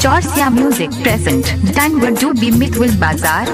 Chorsia Music present Danwadu Bimit with Bazaar.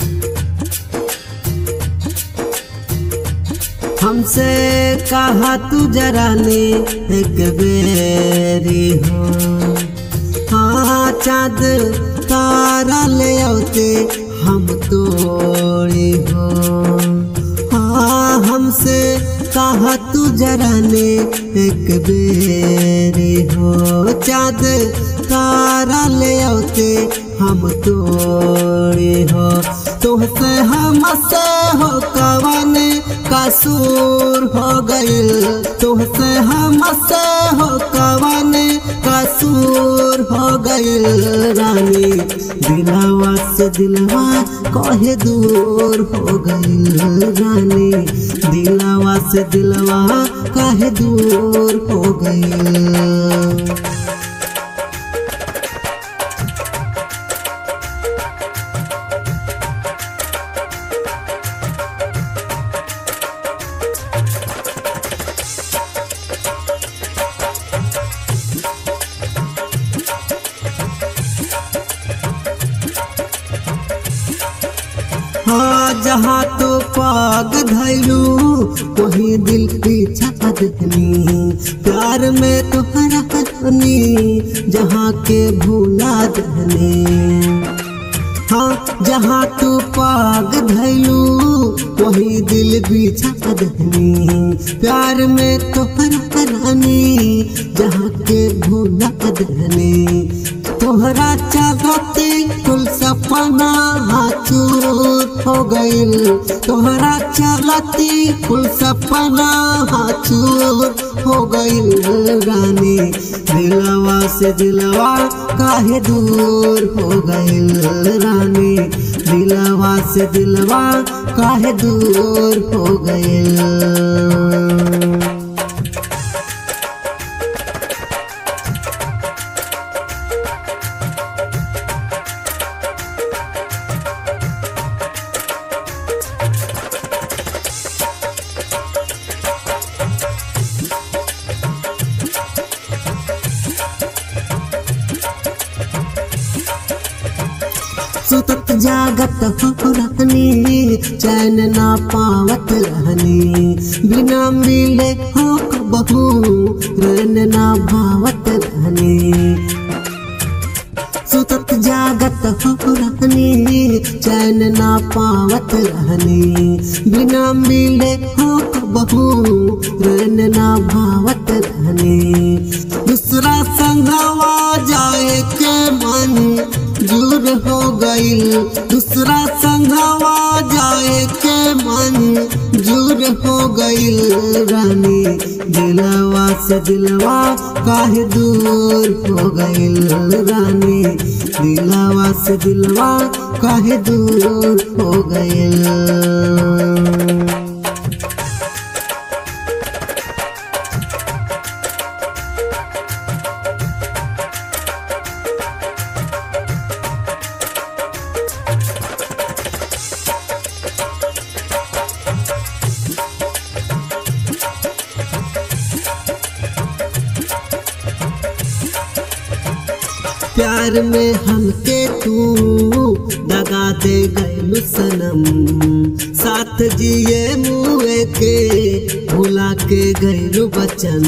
हमसे कहा तू जरा ने एक बेरी हो हाँ चाँद तारा ले आते हम तोड़ी हो हाँ हमसे कहा तू जरा ने एक बेरी हो चाँद तारा ले आते हम तोड़ी हो तुहसे हमसे हो कवन कसूर हो गइल तुहसे हमसे हो कवन कसूर हो गइल रानी दिलवा से दिलवा कहे दूर हो गइल रानी दिलवा से दिलवा कहे दूर हो गइल हाँ जहाँ तो पाग धैलू वही दिल पीछा दहनी प्यार में तुहरा दहनी जहाँ के भूला दहनी हाँ जहाँ तू पाग धैलू वही दिल बिछा दहनी प्यार में तोहरा रानी जहाँ के भूला दहनी तोहरा चाहते कुल सपना चूर हो गइल तोहरा चलती कुल सपना चूर हो गइल रानी दिलवा से दिलवा काहे दूर हो गइल रानी दिलवा से दिलवा काहे दूर हो गइल सुतत जागत हो रहनी चैन ना पावत रहनी बिना मिले हो बहू रन ना भावत रहनी सुतत जागत हो रहनी चैन ना पावत रहनी बिना मिले हो बहू रन ना भावत रहनी दूसरा संगवा जाए के मन दूर हो गइल दूसरा संगवा जाए के मन दूर हो गइल रानी दिलवा से दिलवा काहे दूर हो गइल रानी दिलवा से दिलवा काहे दूर हो गइल प्यार में हमके तू दगा दे गैलू सनम साथ जिए मुए के भुला के गैलू बचन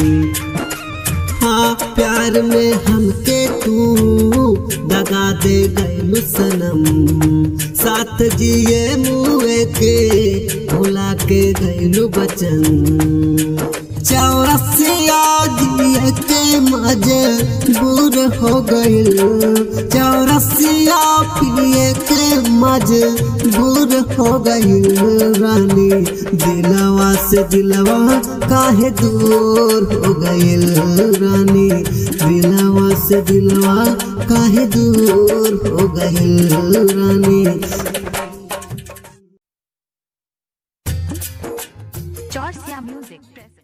हाँ प्यार में हमके तू दगा दे गैलू सनम साथ जिए मुए के भुला के गैलू बचन चौरसिया जिए के मजे दूर हो गइल चौरसिया पिए के मजे दूर हो गइल रानी दिलवा से दिलवा काहे दूर हो गइल रानी दिलवा से दिलवा काहे दूर हो गइल रानी